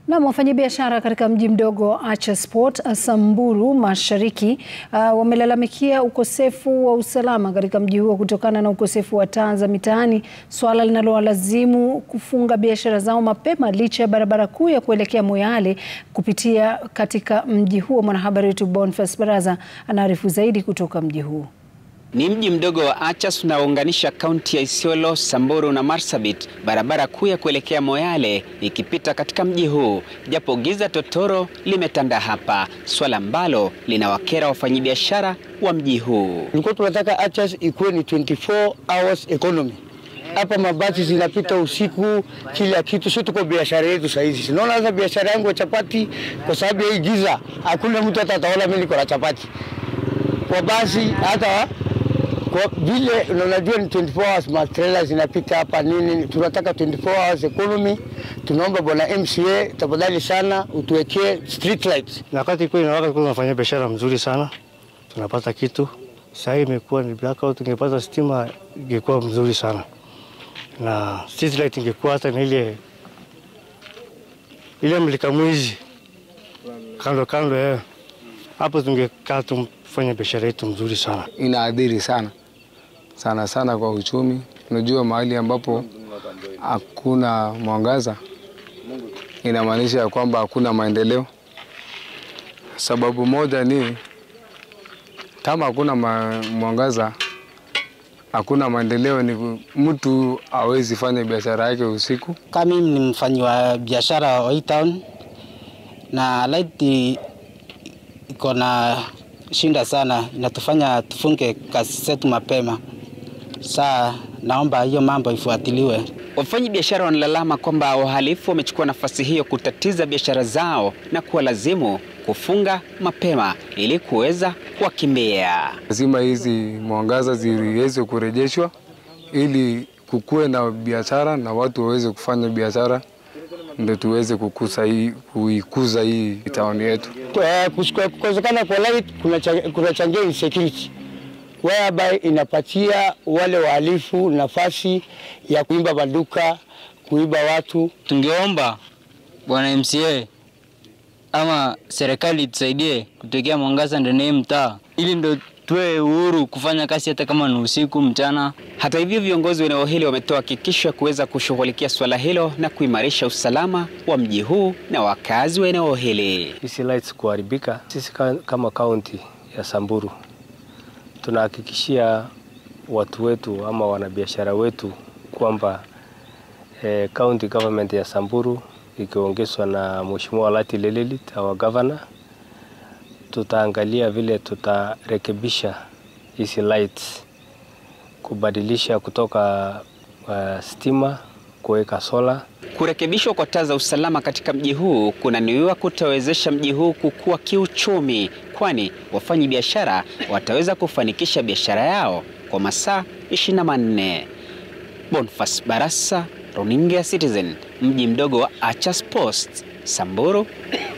Na wafanyabiashara katika mji mdogo wa Achas Port, Samburu Mashariki uh, wamelalamikia ukosefu wa usalama katika mji huo kutokana na ukosefu wa taa za mitaani, swala linalowalazimu kufunga biashara zao mapema licha ya barabara kuu ya kuelekea Moyale kupitia katika mji huo. Mwanahabari wetu Boniface Baraza anaarifu zaidi kutoka mji huo. Ni mji mdogo wa Achas unaounganisha kaunti ya Isiolo, Samburu na Marsabit, barabara kuu ya kuelekea Moyale ikipita katika mji huu, japo giza totoro limetanda hapa, swala ambalo linawakera wafanyabiashara wa mji huu. Tulikuwa tunataka Achas ikuwe ni 24 hours economy. Hapa mabasi zinapita usiku, kila kitu. Sio tuko biashara yetu saa hizi. Sinaona sasa biashara yangu ya chapati, kwa sababu ya hii giza, hakuna mtu hata ataona mimi niko na chapati kwa basi hata kwa vile unajua ni 24 hours matrela zinapita hapa nini, tunataka 24 hours economy. Tunaomba bwana MCA tafadhali sana utuwekee street lights. Na wakati kweli na wakati tunafanya biashara mzuri sana, tunapata kitu. Sasa hii imekuwa ni blackout, tungepata stima ingekuwa mzuri sana, na street light ingekuwa hata na ile ile mlika mwizi kando kando, eh, hapo tungekaa tumfanya biashara yetu mzuri sana. Inaadhiri sana sana sana kwa uchumi. Unajua, mahali ambapo hakuna mwangaza inamaanisha ya kwamba hakuna maendeleo. Sababu moja ni kama hakuna ma mwangaza, hakuna maendeleo, ni mtu hawezi fanya biashara yake usiku. Kama mimi ni mfanyi wa biashara wa hii town na light iko na shinda sana, inatufanya tufunge kazi zetu mapema. Saa naomba hiyo mambo ifuatiliwe. Wafanyabiashara wanalalama kwamba wahalifu wamechukua nafasi hiyo kutatiza biashara zao na kuwalazimu kufunga mapema ili kuweza kuwakimbia. Lazima hizi mwangaza ziweze kurejeshwa ili kukuwe na biashara na watu waweze kufanya biashara, ndio tuweze kukuza hii kuikuza hii town yetu. Kukosekana kwa light kunachangia insecurity whereby inapatia wale wahalifu nafasi ya kuiba maduka, kuiba watu. Tungeomba bwana MCA ama serikali tusaidie kutekea mwangaza ndani ya mtaa, ili ndo tuwe uhuru kufanya kazi hata kama ni usiku, mchana. Hata hivyo, viongozi wa eneo hili wametoa hakikisho ya kuweza kushughulikia swala hilo na kuimarisha usalama wa mji huu na wakazi wa eneo hili. Hizi lights kuharibika, sisi kama kaunti ya Samburu tunahakikishia watu wetu ama wanabiashara wetu kwamba eh, county government ya Samburu ikiongezwa na Mheshimiwa Lati Lelelit our governor, tutaangalia vile tutarekebisha hizi lights, kubadilisha kutoka uh, stima kuweka sola. Kurekebishwa kwa taa za usalama katika mji huu kunaniwiwa kutawezesha mji huu kukua kiuchumi, kwani wafanyi biashara wataweza kufanikisha biashara yao kwa masaa 24. Boniface Barasa, Runinga ya Citizen, mji mdogo wa Achas Post, Samburu.